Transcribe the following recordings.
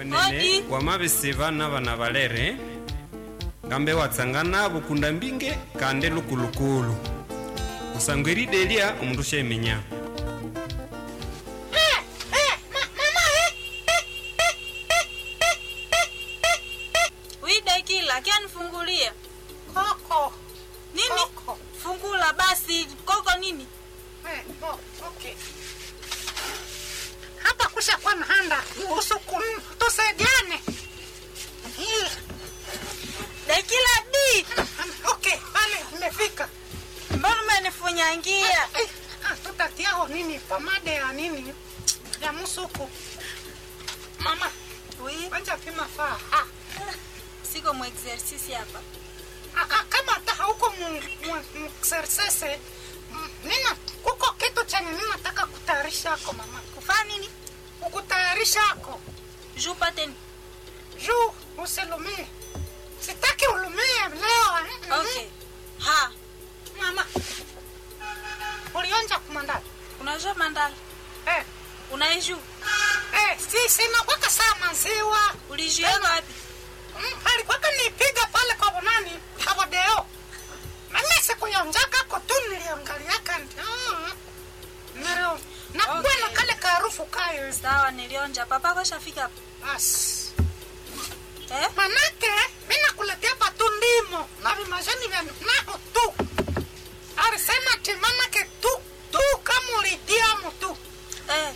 mwenene Odi. wamavisiva na vana valere ngambe watsangana vukunda mbinge kande lukulukulu kusangwa iridelya omundu shemenya Eh, eh, ma- mama, eh, eh, eh, eh, eh, eh, eh, eh. Widekila, kianifungulia Koko. nini? Koko. Fungula basi. Koko nini? Eh, oh, okay. Hapa kusha kwa mhanda usuku tusaidiane. Eh, Dekila di, Okay, pale umefika. mbona umenifunyangia? Eh, ah, tutatiao nini pomade ya nini ya musuku. Mama, Wi, kwanza pima faa. Ah, siko mu exercise hapa. ah, ah, kama hata hauko mexercise nina kuko kitu chenye ninataka kutayarisha ako mama. Kufanya nini? Kukutayarisha ako. Juu pate ni. juu usilumie. Sitaki ulumie leo. eh, Okay. Ha, Mama, ulionja kumandala unajua mandala? eh, Unaijua? eh, si sinakwaka saa maziwa Ulijiweka wapi? mm, alikwaka nipiga pale kwa bonani kabodeo nami sikuyonjaka ko tu niliangaliaka ndio nero nakuwa Okay. na kale kaharufu kayo Sawa, nilionja. Papa kashafika hapa. basi Eh? manake mi nakuletea patu ndimo na vimajani vya naho tu alisema ti manake tu tu kama ulidiamo tu Eh.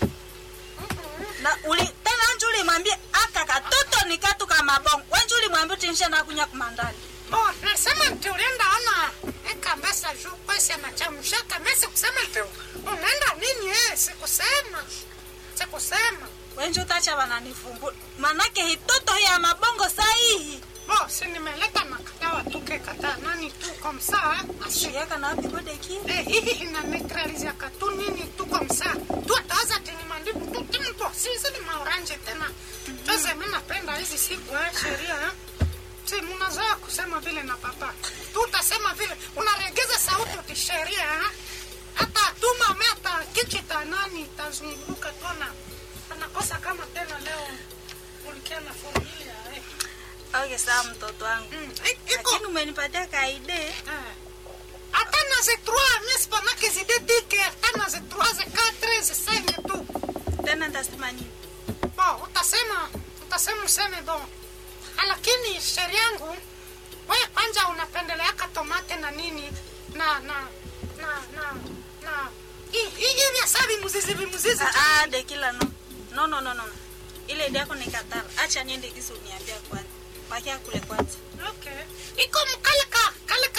Na uli tena anju ulimwambia aka katoto ni katu kama bongo. Wenju ulimwambia tinsha na kunya kumandani. bo nasema nti ulienda ona ekambesa juu kwesi anachamshaka mesi kusema nti unaenda nini eh sikusema sikusema Wenju utacha wananifumbua. Manake hitoto ya mabongo sahihi. bo si nimeleta makadawa tukekataa nani tu komsaa asi Shiyaka na wapi bode ki? Eh, hii ina neutralizia katu nini tu komsa tu atawaza tini mandibu tu timpo sisi ni maoranje tena tuweze mi napenda hizi siku eh, sheria eh. si munazoea kusema vile na papa tu utasema vile unaregeza sauti utisheria eh. hata atuma me hata kichi ta nani itazunguka tona anakosa kama tena leo ulikia na familia eh. Okay, sawa mtoto wangu. mm. i- iko Lakini umenipatia kaide. Eh. Hata na ze trois, mais c'est pendant que ze deux dit que hata na ze trois, ze quatre, ze cinq tu. Tena nitasema nini? Bon, utasema utasema useme bon. Ah, Lakini sheria yangu wewe kwanza unapendeleaka tomate na nini na na na na na hii hii vya sabi muzizi vimuzizi. Ah, ah, dekila no. No, no, no, no. Ile idea yako nikatara. Acha niende kisi uniambia kwanza. Bakia kule kwanza. Okay. Iko mkale ka kale ka